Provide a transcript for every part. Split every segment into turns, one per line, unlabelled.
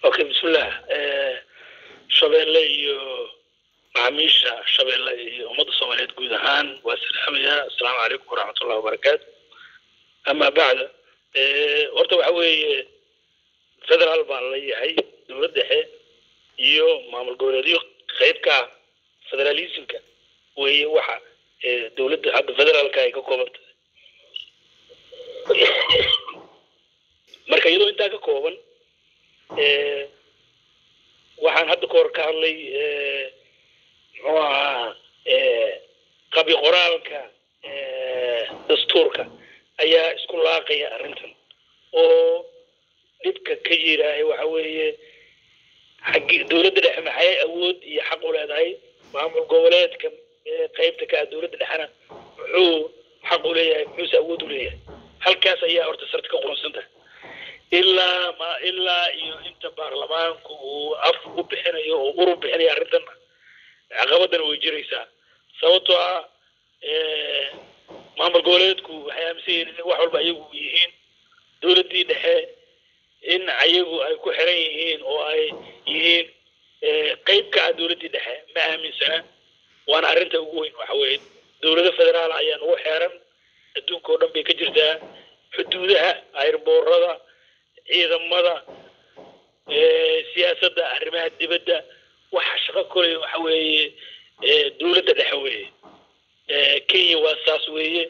okay bismillah shabeelle iyo macaamiisha shabeelle iyo ummadda soomaaliyeed guud ahaan waa salaamayaa assalaamu calaykum waraxmatullahi wabarakaatu ama bacda horta waxa weeye federaal baa la yahay dowlad dhexe iyo maamul goboleedyo qayb ka ah federalismka weeye waxa dowladda hadda federaalka ay ka kooban tahay marka iyadoo intaa ka kooban waxaan hadda kahor ka hadlay muxuu ahaa qabi qoraalka dastuurka ayaa isku laaqaya arrintan oo dhibka ka jiraahay waxa weeye xaggi dowladda dhexe maxay awood iyo xaq u leedahay maamul goboleedka qaybta ka ah dowladda dhexena muxuu xaq u leeyahay muxuuse awood u leeyahay halkaas ayaa horta sarta ka qurunsan tahay ilaa ma ilaa iyo inta baarlamaanku uu af u bixinayo oo uru bixinayo arrintanna caqabadana way jiraysaa sababtoo ah maamul goboleedku waxay aaminsan yihiin in wax walba ayagu yihiin dowladdii dhexe in ayagu ay ku xiran yihiin oo ay yihiin qayb ka ah dowladdii dhexe ma aaminsana waana arrinta ugu weyn waxa weeye dowlado federaal ayaa nagu xeeran adduunka oo dhan bay ka jirtaa xuduudaha ayrboorada ciidamada siyaasadda arrimaha dibadda waxa shaqo koley waxa weeye dowladda dhexe weeye kenya waa saas weeye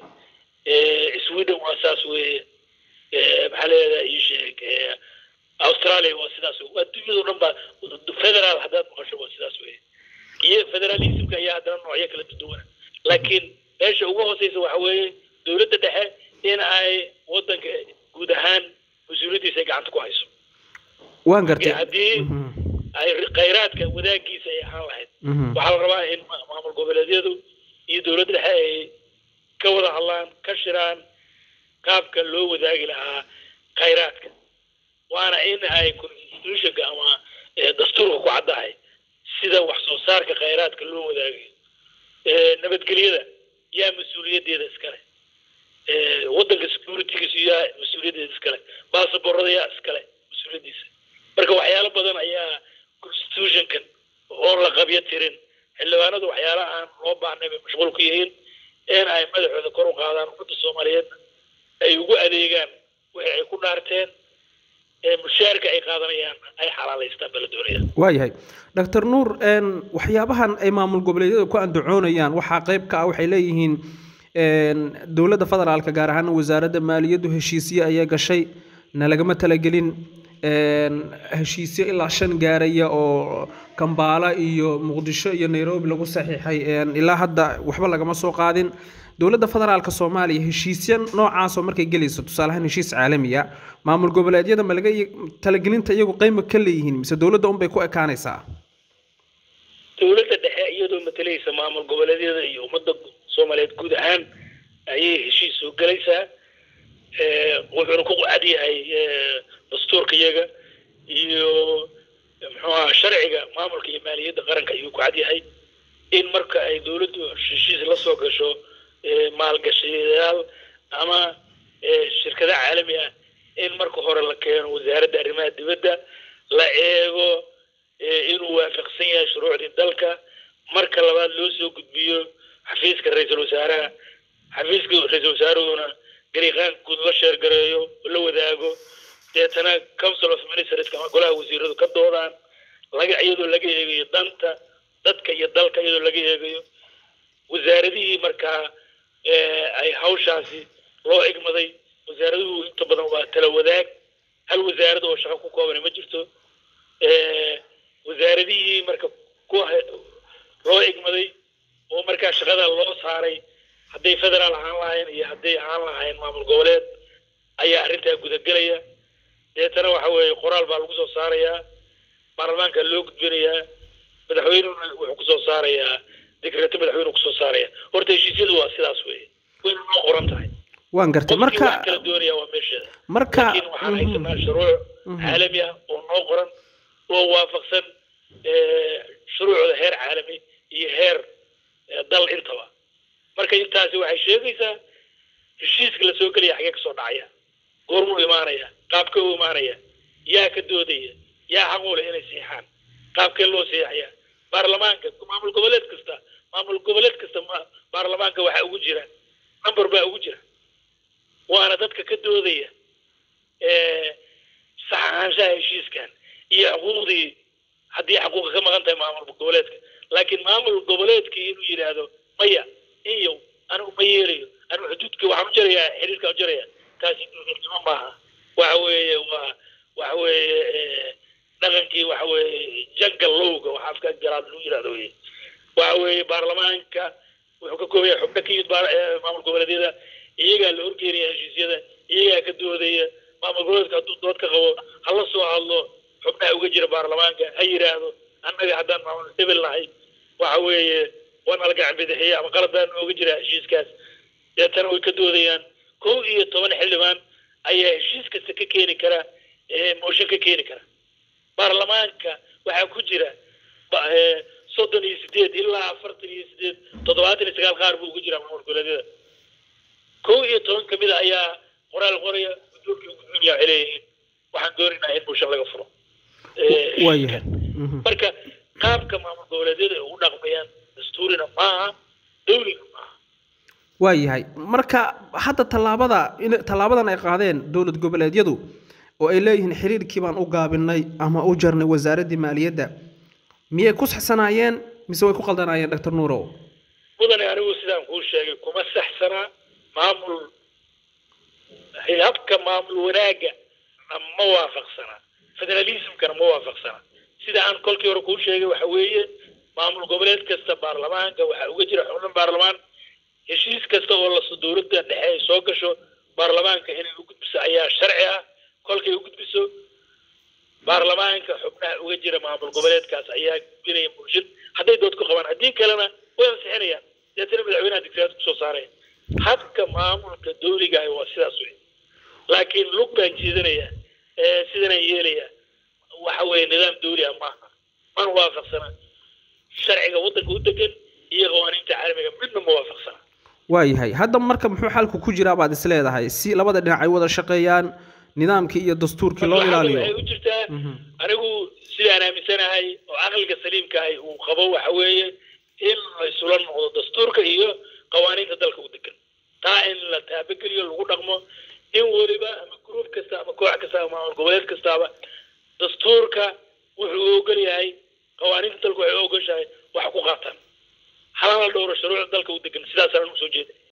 sweden waa saas weeye maxaa leedaha ii sheeg australia waa sidaas wey adduunyada o dhan ba federaal haddaad maqasho waa sidaas weeye iyo federalismka ayaa haddana noocyo kala duwana laakiin meesha ugu hooseysa waxa weeye dowladda dhexe in ay wadanka guud ahaan mas-uuliyaddiisa ay gacanta ku hayso
waan gartay
haddii ay khayraadka wadaagiisa ay ahaan lahayd waxaa la rabaa in maamul goboleedyadu iyo dowladda dhexe ay ka wada hadlaan ka shiraan qaabka loo wadaagi lahaa khayraadka waana in ay constitutionka ama dastuurka ku caddahay sida wax soo saarka khayraadka loo wadaagayo nabadgelyada yaa mas-uuliyaddeeda iskale waddanka securitygiisa yaa mas-uuliyaddeeda iskale basaborada yaa iskale mas-uuliyaddiisa marka waxyaalo badan ayaa constitutionkan oo la qabyo tirin xildhibaanadu waxyaala aan loo baahnay bay mashquul ku yihiin in ay madaxooda kor u qaadaan ummadda soomaaliyeedna ay ugu adeegaan wixii ay ku dhaarteen mushaarka ay qaadanayaan ay xalaalaystaan bala doonaya
waayahay doctor nuur waxyaabahan ay maamul goboleedyada ku andacoonayaan waxaa qayb ka ah waxay leeyihiin dowladda federaalka gaar ahaan wasaaradda maaliyaddu heshiisye ayaa gashay na lagama talagelin heshiisyo ilaa shan gaaraya oo kambaala iyo muqdisho iyo nairobi lagu saxiixay ilaa hadda waxba lagama soo qaadin dowladda federaalka soomaaliya heshiisya noocaasoo markay gelayso tusaaleahaan heshiis caalamiya maamul goboleedyada ma laga talagelinta iyagu qeyma ka leeyihiin mise dowladda unbay ku ekaanaysaa
dowladda dhexe iyadoo matalaysa maamul goboleedyada iyo ummadda soomaaliyeed guud ahaan ayay heshiis soo gelaysaa wuxuuna ku cad yahay dastuurka iyaga iyo muxuu aha sharciga maamulka iyo maaliyadda qaranka ayuu ku cad yahay in marka ay dowladdu heshiis la soo gasho maalgashayaal ama shirkada caalami ah in marka hore la keeno wasaaradda arrimaha dibadda la eego inuu waafaqsan yahay shuruucdii dalka marka labaad loo soo gudbiyo xafiiska ra-iisul wasaaraha xafiiska ra-iisul wasaaruhuna gariiqaan guud la sheergareeyo la wadaago deetana council of ministers ama golaha wasiiradu ka doodaan laga iyadoo laga eegayo danta dadka iyo dalka iyadoo laga eegayo wasaaradihii markaa ay hawshaasi loo igmaday wasaaraduhu inta badan waa tala wadaag hal wasaarad oo shaqo ku koobana ma jirto wasaaradihii marka ku loo igmaday oo markaa shaqada loo saaray hadday federaal ahaan lahayn iyo hadday ahaan lahayn maamul goboleed ayaa arrintaa gudagelaya deetana waxa weeye qoraal baa lagu soo saarayaa baarlamaanka loo gudbinayaa madaxweynuna wuxuu kusoo saarayaa dekreeto madaxweyne kusoo saaraya horta heshiisyadu waa sidaas weeye wayna noo qoran tahay
waan gartay marka
wax kala doonaya waa meesheeda
marka
laakiin waxaan haysanaa shuruuc caalami ah oo noo qoran oo waafaqsan shuruucda heer caalami iyo heer dal intaba marka intaasi waxay sheegaysaa heshiiska la soo gelaya xagee kasoo dhacaya goormuu imaanaya qaabka u imaanaya yaa ka doodaya yaa xaq u leh inay siixaan qaabkee loo siixayaa baarlamaanka maamul goboleed kasta maamul goboleed kasta baarlamaanka waxaa ugu jira number baa ugu jira waana dadka ka doodaya saxaanshaha heshiiskan iyo xuquuqdii haddii xuquuqa ka maqan tahay maamul goboleedka laakiin maamul goboleedkii inuu yidhaahdo maya iyo anigu ma yeelayo anigu xuduudka waxaan u jarayaa xiriirkaan u jaraya taasi dowladnimo maaha waxa weeye waa waxa weeye dhaqankii waxa weeye jangal lowga waxa afka garaad lagu yidhahdo weye waxa weeye baarlamaanka wuxuu ka kooban yahay xubno ka yimid maamul goboleedyada iyagaa la horgeynaya heshiisyada iyagaa ka doodaya maamul goboleedka hadduu dood ka qabo hala soo hadlo xubnaha uga jira baarlamaanka ha yidhaahdo annaga haddaan maamul hebel nahay waxa weeye waa nala gacan bidixiya ama qalad baa nooga jira heshiiskaas deetana way ka doodayaan kow iyo toban xildhibaan ayaa heshiis kasta ka keeni kara mooshin ka keeni kara baarlamaanka waxaa ku jira soddon iyo sideed ilaa afartan iyo sideed toddobaatan iyo sagaal qaar buu ugu jiraa maamul goboleedyada kow iyo toban kamid a ayaa qoraal qoraya guddoonka gudoomiya waxay leeyihiin waxaan doonaynaa in mooshin laga furo
waayahay
marka qaabka maamul goboleedyada ay ugu dhaqmayaan dastuurina maaha dawlina maaha
waayahay marka hadda tallaabada in tallaabadan ay qaadeen dowlad goboleedyadu oo ay leeyihiin xiriirkii baan u gaabinay ama u jarnay wasaaraddii maaliyadda miyay ku saxsanaayeen mise way ku qaldanaayeen doctor nuurow
mudane anigu sidaan kuu sheegay kuma saxsanaa maamul habka maamul wanaagga ma waafaqsanaa federalismkana ma waafaqsanaa sida aan kolkii hore kuu sheegay waxa weeye maamul goboleed kasta baarlamaanka waxaa uga jira xubno baarlamaan heshiis kasta oo las dowladda dhexe ay soo gasho baarlamaanka inay u gudbiso ayaa sharci ah kolkay u gudbiso baarlamaanka xubnaha uga jira maamul goboleedkaas ayaa gudbinaya bulshad hadday dood ku qabaan haddii kalena way ansixinayaan deetana madaxweynaha digreed kusoo saaraya habka maamulka dowliga ah waa sidaas wey laakiin lug baan jiidanaya sidanaan yeelaya waxa weeye nidaam dowli ah maaha mana waafaqsana sharciga waddanka u degan iyo qawaaniinta caalamiga midna ma waafaqsana
waayahay hadda marka muxuu xalku ku jiraa baad is leedahay si labada dhinac ay wada shaqeeyaan nidaamkii iyo dastuurkii loo ilaaliyo
waxay u jirtaa anigu sidaan aaminsanahay oo caqliga saliimka ahay uu qabo waxa weeye in la isula noqdo dastuurka iyo qawaaniinta dalka u degan taa in la taabageliyo lagu dhaqmo in weliba ama gruub kasta ama koox kasta ama maamul goboleed kastaaba dastuurka wuxuu ogol yahay qawaaniinta dalka waxay ogoshahay wax ku qaataan halana dhowro shuruucda dalka u degan sidaasaan usoo jeeda